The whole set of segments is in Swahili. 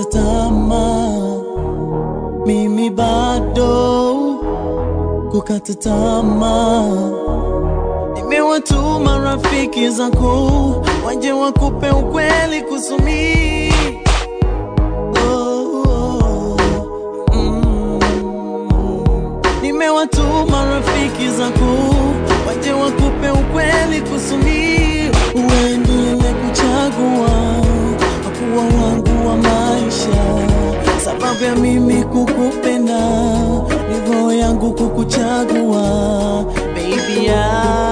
kukata tamaa, mimi bado kukata tamaa. Nimewatuma rafiki zako waje wakupe ukweli kusumi oh, oh, mm. Nimewatuma rafiki zako waje wakupe ukweli kusumi uendelee kuchagua kuwa wangu wa maisha, sababu ya mimi kukupenda ni roho yangu kukuchagua baby I,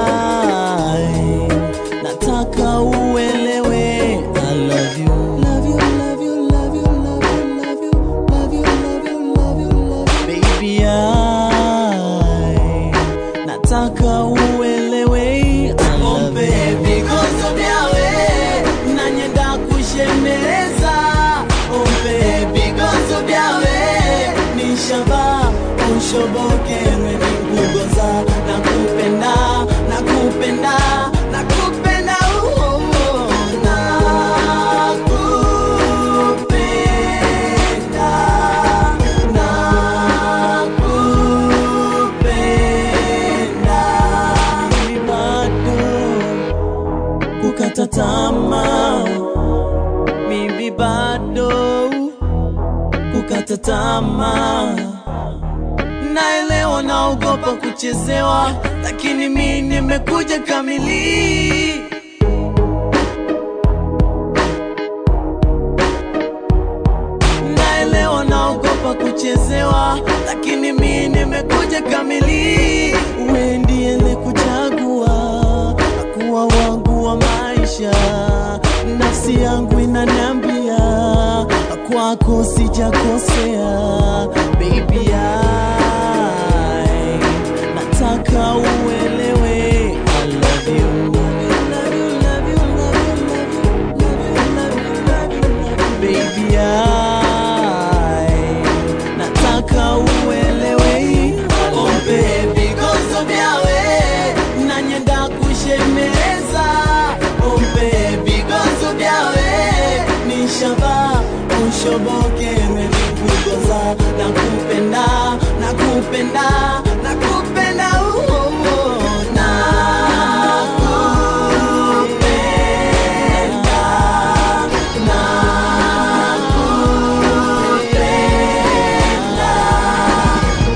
nataka uelewe I love you. Love you, love you, love you, love you, love you, love you, love you, love you, love you. Baby I, nataka uelewe I love you. Bigozo byawe nanyenda kushemeleza ompe bigozo byawe nishaba ushobokerwe nikugoza nakupenda nakupenda nakupenda oh, oh, oh. nakupenda nakupenda Mimi bado kukata tamaa, mimi bado kukata tamaa. Naelewa naogopa kuchezewa, lakini mi nimekuja kamili. Naelewa naogopa kuchezewa, lakini mi nimekuja kamili. Wewe ndiye kuchagua kuwa wangu wa maisha, nafsi yangu inaniambia kwako sijakosea, baby I, nataka uelewe I love you. Love you, love you, love you, love you, love you, love you, love you, love you. Baby I, nataka uelewe oh baby gozo byawe nanyenda kushemeleza oh baby gozo byawe nishaba ushobokerwe nikugoza nakupenda nakupenda nakupenda oh, oh, oh. nakupenda nakupenda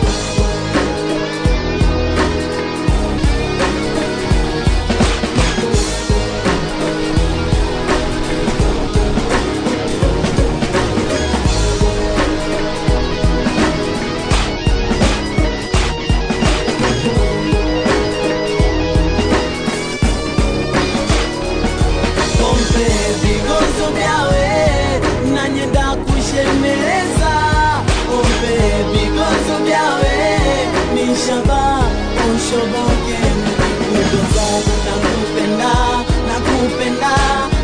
Pompe vigozo vyawe nanyenda kushemeleza Pompe vigozo vyawe nishaba ushoboke kugoza nakupenda nakupenda